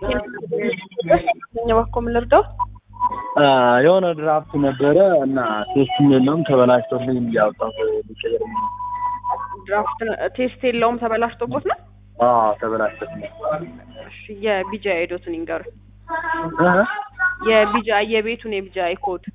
እኛ በኮ ምን ልርዳው? የሆነ ድራፍት ነበረ እና ቴስት የለውም ተበላሽቶልኝ እንዲያወጣው ሊቀየር ድራፍት ቴስት የለውም ተበላሽቶቦት ነው። ተበላሽቶልኝ እሺ የቢጃ አይዶትን ይንገሩ። የቢጃ የቤቱን የቢጃ ኮድ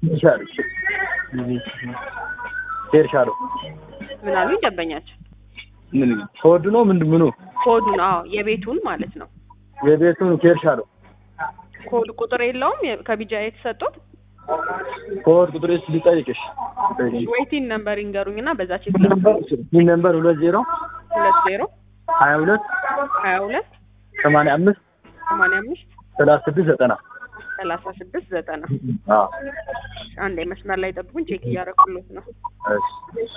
ቴርሻሎ ምን አሉ ደንበኛችን? ምን ኮድ ነው ምንድን ምኑ ኮዱን አዎ የቤቱን ማለት ነው። የቤቱን ቴርሻሎ ኮድ ቁጥር የለውም የ- ከቢጃ የተሰጡት ኮድ ቁጥር ስ ሊጠይቅሽ ወይቲን ነምበር ይንገሩኝና በዛ ቼክ ይህ ነምበር ሁለት ዜሮ ሁለት ዜሮ ሀያ ሁለት ሀያ ሁለት ሰማንያ አምስት ሰማንያ አምስት ሰላሳ ስድስት ዘጠና ሰላሳ ስድስት ዘጠና አዎ አንድ መስመር ላይ ጠብቁኝ፣ ቼክ እያደረኩሎት ነው። እሺ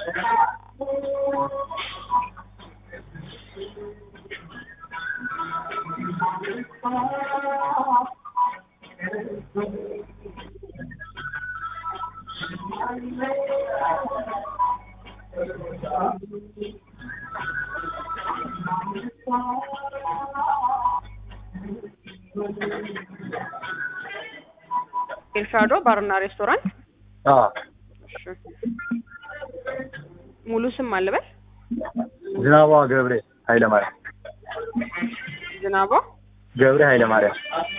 ኤልሻዶ ባርና ሬስቶራንት አዎ እሺ። ሙሉ ስም አልበል ዝናቧ ገብሬ ኃይለማርያም ዝናቧ ገብሬ ኃይለማርያም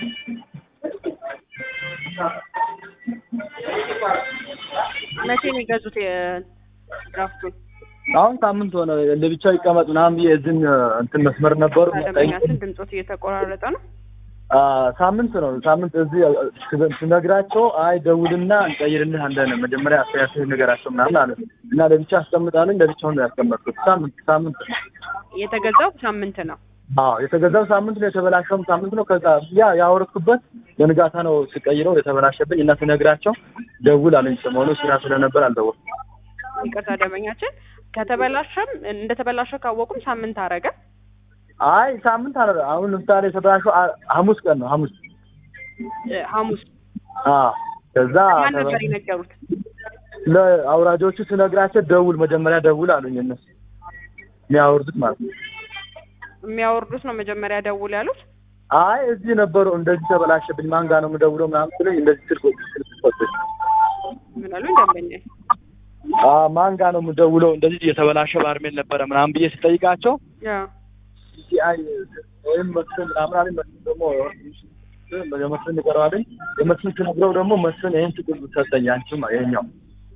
መቼ ነው የገዙት የድራፍቱን? አሁን ሳምንት ሆነ ለብቻው ይቀመጥ ምናምን ብዬ እዝን እንትን መስመር ነበሩ ደንበኛችን ድምፆት እየተቆራረጠ ነው። አ ሳምንት ነው ሳምንት እዚህ ስነግራቸው አይ ደውልና እንቀይርልህ አንደነ መጀመሪያ አስተያየትህ ንገራቸው ምናምን አለ እና ለብቻ አስቀምጣለኝ ለብቻውን ነው ያስቀመጥኩት ሳምንት ሳምንት ነው የተገዛው ሳምንት ነው። አዎ የተገዛው ሳምንት ነው የተበላሸውም ሳምንት ነው ከዛ ያ ያወረድኩበት በንጋታ ነው ስቀይረው የተበላሸብኝ እና ስነግራቸው ደውል አለኝ ሰሞኑ ስራ ስለነበር አልደወልኩም ይቅርታ ደንበኛችን ከተበላሸም እንደተበላሸ ካወቁም ሳምንት አረገ። አይ ሳምንት አለ አሁን ለምሳሌ የተበላሸው አ- ሐሙስ ቀን ነው ሐሙስ እ፣ ሐሙስ አዎ ከዛ ማን ነበር የነገሩት? ለአውራጆቹ ስነግራቸው ደውል መጀመሪያ ደውል አሉኝ እነሱ የሚያወርዱት ማለት ነው የሚያወርዱት ነው መጀመሪያ ደውል ያሉት። አይ እዚህ ነበሩ እንደዚህ ተበላሸብኝ ማን ጋር ነው የምደውለው ምናምን ብለኝ እንደዚህ ስልክ ስልክ ሰጡኝ ምን አሉኝ ደንበኛ? አ ማን ጋር ነው የምደውለው እንደዚህ የተበላሸ ባርሜል ነበረ ምናምን ብዬ ስጠይቃቸው ያ ሲአይ ወይም መስፍን ምናምን አለኝ መስፍን ደግሞ የመስፍን ይቀረዋለኝ የመስፍን ስነግረው ደግሞ መስፍን ይህን ችግር ሰጠኝ አንቺም ይሄኛው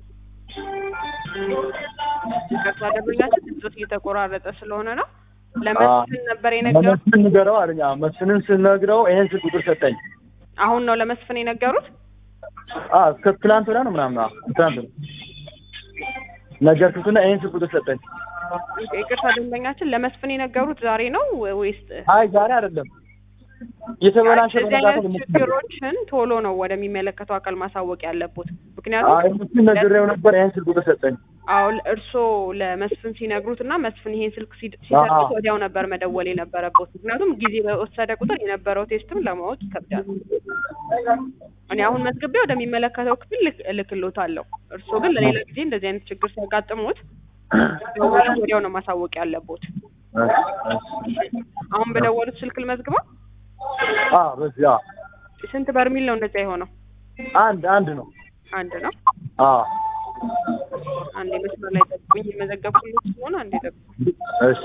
ይቅርታ ደንበኛችን ድምፆት እየተቆራረጠ ስለሆነ ነው። ለመስፍን ነበር የነገሩት። ለመስፍን ንገረው አለኝ አዎ መስፍንን ስነግረው ይሄን ስልክ ቁጥር ሰጠኝ አሁን ነው ለመስፍን የነገሩት። አ እስከ ትላንት ወዲያ ነው ምናምን አዎ ትላንት ነው ነገርኩትና ይሄን ስልክ ቁጥር ሰጠኝ ይቅርታ ደንበኛችን ለመስፍን የነገሩት ዛሬ ነው ወይስ አይ ዛሬ አይደለም የተበላሸ እንደዚህ በነጋታው አይነት ደግሞ- ችግሮችን ቶሎ ነው ወደሚመለከተው አካል ማሳወቅ ያለቦት። ምክንያቱም አይ መስፍን ነግሬው ነበር ይሄን ስልክ ቁጥር ሰጠኝ አሁን እርስዎ ለመስፍን ሲነግሩት እና መስፍን ይሄን ስልክ ሲድ- ሲሰጡት አዎ። ወዲያው ነበር መደወል የነበረበት። ምክንያቱም ጊዜ በወሰደ ቁጥር የነበረው ቴስትም ለማወቅ ይከብዳል። እኔ አሁን መዝግቤ ወደሚመለከተው ክፍል ልክ- እልክልዎታለሁ። እርስዎ ግን ለሌላ ጊዜ እንደዚህ አይነት ችግር ሲያጋጥሙት ደውለው ወዲያው ነው ማሳወቅ ያለቦት። አሁን በደወሉት ስልክ ልመዝግበው። አ በዚህ አ ስንት በርሚል ነው እንደዛ የሆነው? አንድ አንድ ነው አንድ ነው። አ አንዴ መስመር ላይ ጠብቁኝ። የመዘገብኩልዎት ስለሆነ አንዴ ጠብቁኝ። እሺ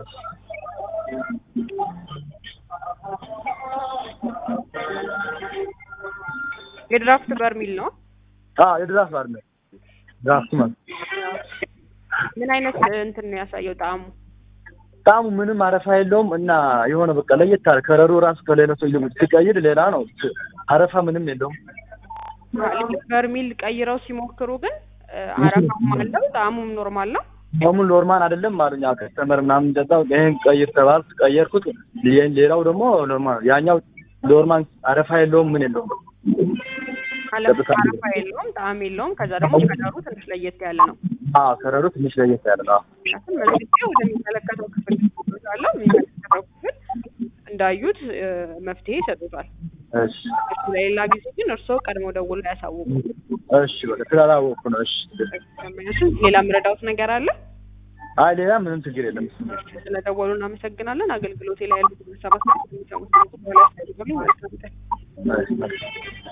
የድራፍት በርሚል ነው። አ የድራፍት ባር ነው ድራፍት ማለት ምን አይነት እንትን ነው ያሳየው ጣዕሙ? ጣዕሙ ምንም አረፋ የለውም እና የሆነ በቃ ለየት አለ ከረሩ ራሱ ከሌላ ሰው ይልቅ ሲቀይር ሌላ ነው አረፋ ምንም የለውም ልክ በርሚል ቀይረው ሲሞክሩ ግን እ፣ አረፋም አለው ጣዕሙም ኖርማል ነው። አሁን ኖርማል አይደለም አሉኝ ከስተመር ምናምን እንደዛው ይሄን ቀይር ተባልኩ ቀየርኩት ይሄን ሌላው ደግሞ ኖርማል ያኛው ኖርማል አረፋ የለውም ምን የለውም አለ ቀጥታ አረፋ የለውም ጣዕም የለውም። ከዛ ደግሞ ከለሩ ትንሽ ለየት ያለ ነው። አዎ ከረሩ ትንሽ ለየት ያለ ነው ምክንያቱም መዝግቤ ወደሚመለከተው ክፍል አለው የሚመለከተው ክፍል እንዳዩት እ፣ መፍትሄ ይሰጡታል። እሺ እሱ ለሌላ ጊዜ ግን እርስዎ ቀድሞ ደውለው ያሳውቁ። እሺ በቃ ስላላወቅኩ ነው እሺ ደንበኛችን ሌላ የምረዳውት ነገር አለ? አይ ሌላ ምንም ችግር የለም። ስለደወሉ እናመሰግናለን። አገልግሎቴ ላይ ያሉት መሰባት የሚሰሙት በኋላ ያስፈልጋሉ። መልካም ቀን። መልካም